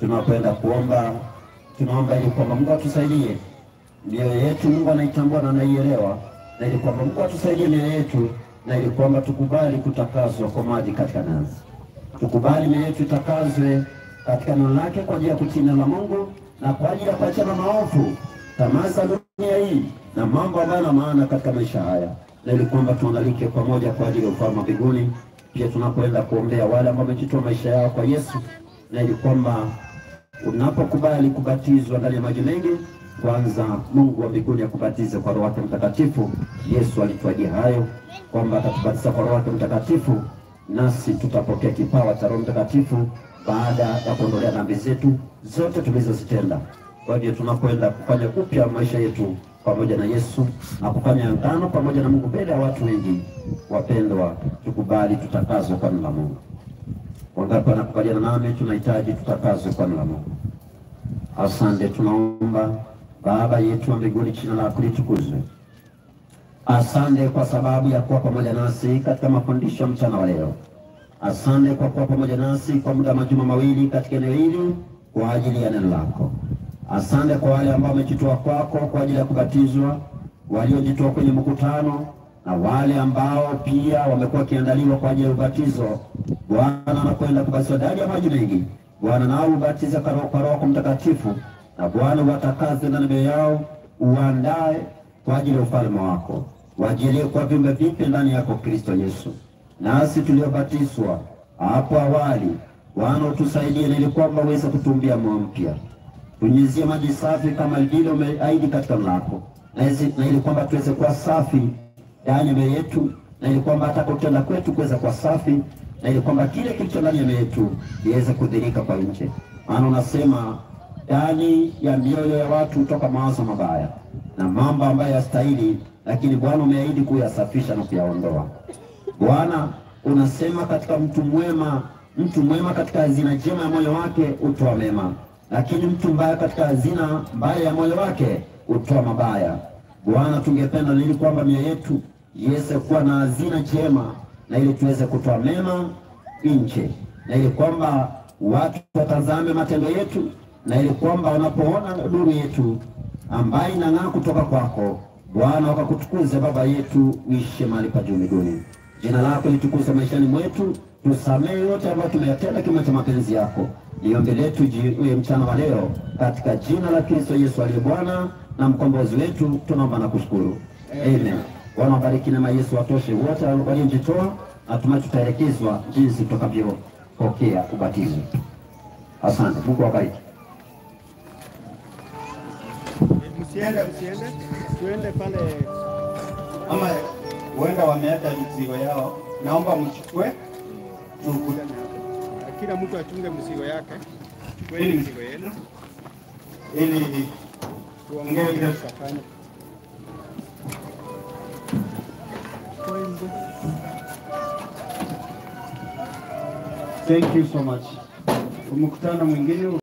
tunapoenda kuomba, tunaomba ili kwamba Mungu atusaidie mioyo yetu, Mungu anaitambua na anaielewa, na ili kwamba Mungu atusaidie mioyo yetu, na ili kwamba tukubali kutakaswa kwa maji katika nazi, tukubali mioyo yetu itakazwe katika neno lake kwa ajili ya kutii neno la Mungu na kwa ajili ya kuachana maovu, tamaa za dunia hii na mambo ambayo yana maana katika maisha haya, na ili kwamba tuandalike pamoja kwa ajili ya ufalme wa mbinguni. Pia tunapoenda kuombea wale ambao wamejitoa maisha yao kwa Yesu, na ili kwamba unapokubali kubatizwa ndani ya maji mengi, kwanza Mungu wa mbinguni akubatize kwa Roho wake Mtakatifu. Yesu alituahidia hayo kwamba atatubatiza kwa Roho wake Mtakatifu, nasi tutapokea kipawa cha Roho Mtakatifu baada ya kuondolea dhambi zetu zote tulizozitenda. Kwa hivyo tunapoenda kufanya upya maisha yetu pamoja na Yesu na kufanya agano pamoja na Mungu mbele ya watu wengi, wapendwa, tukubali tutakazwe kwa neno la Mungu. Wangapi wanakubaliana nami? Tunahitaji tutakazwe kwa neno la Mungu. Asante, tunaomba Baba yetu wa mbinguni, jina lako litukuzwe. Asante kwa sababu ya kuwa pamoja nasi katika mafundisho ya mchana wa leo. Asante kwa kuwa pamoja nasi kwa muda wa majuma mawili katika eneo hili kwa ajili ya neno lako. Asante kwa wale ambao wamejitoa kwako kwa ajili ya kubatizwa, waliojitoa kwenye mkutano na wale ambao pia wamekuwa wakiandaliwa kwa ajili ya ubatizo. Bwana anakwenda kubatizwa ndani ya maji mengi. Bwana nao ubatiza kwa Roho kwa Roho Mtakatifu, na Bwana watakaze ndani ya mioyo yao, uandae kwa ajili ya ufalme wako, wajilie kwa viumbe vipya ndani yako Kristo Yesu. Nasi tuliobatizwa hapo awali, Bwana utusaidie ili kwamba uweze kutumbia moyo mpya tunyunyuzie maji safi kama vile umeahidi katika neno lako, na hizi- na ili kwamba tuweze kuwa safi ndani ya mioyo yetu, na ili kwamba hata kutenda kwetu kuweza kuwa safi, na ili kwamba kile kilicho ndani ya mioyo yetu iweze kudhirika kwa nje. Maana unasema ndani ya mioyo ya watu hutoka mawazo mabaya na mambo ambayo yastahili, lakini Bwana umeahidi kuyasafisha na kuyaondoa. Bwana unasema katika mtu mwema, mtu mwema katika hazina njema ya moyo wake hutoa mema, lakini mtu mbaya katika hazina mbaya ya moyo wake hutoa mabaya. Bwana, tungependa ili kwamba mioyo yetu iweze kuwa na hazina njema, na ili tuweze kutoa mema nje, na ili kwamba watu watazame matendo yetu, na ili kwamba wanapoona nuru yetu ambaye inang'aa kutoka kwako Bwana, wakakutukuze Baba yetu, uishe mahali pa juu mbinguni. Jina lako litukuzwe maishani mwetu, tusamehe yote ambayo tumeyatenda kinyume cha mapenzi yako. Ni ombi letu ji- uye mchana wa leo, katika jina la Kristo Yesu aliye Bwana na mkombozi wetu, tunaomba na kushukuru, amen. Bwana wabariki neema ya Yesu watoshe wote waliojitoa, natumai tutaelekezwa jinsi tutakavyopokea ubatizo. Asante, Mungu awabariki. Msiende, msiende, tuende pale. ama huenda wameacha mizigo yao, naomba mchukue Tukutane hapo. Kila mtu achunge mzigo yake. Chukueni mzigo yenu ili tuongee vile tutafanya. Thank you so much. Mkutano mwingine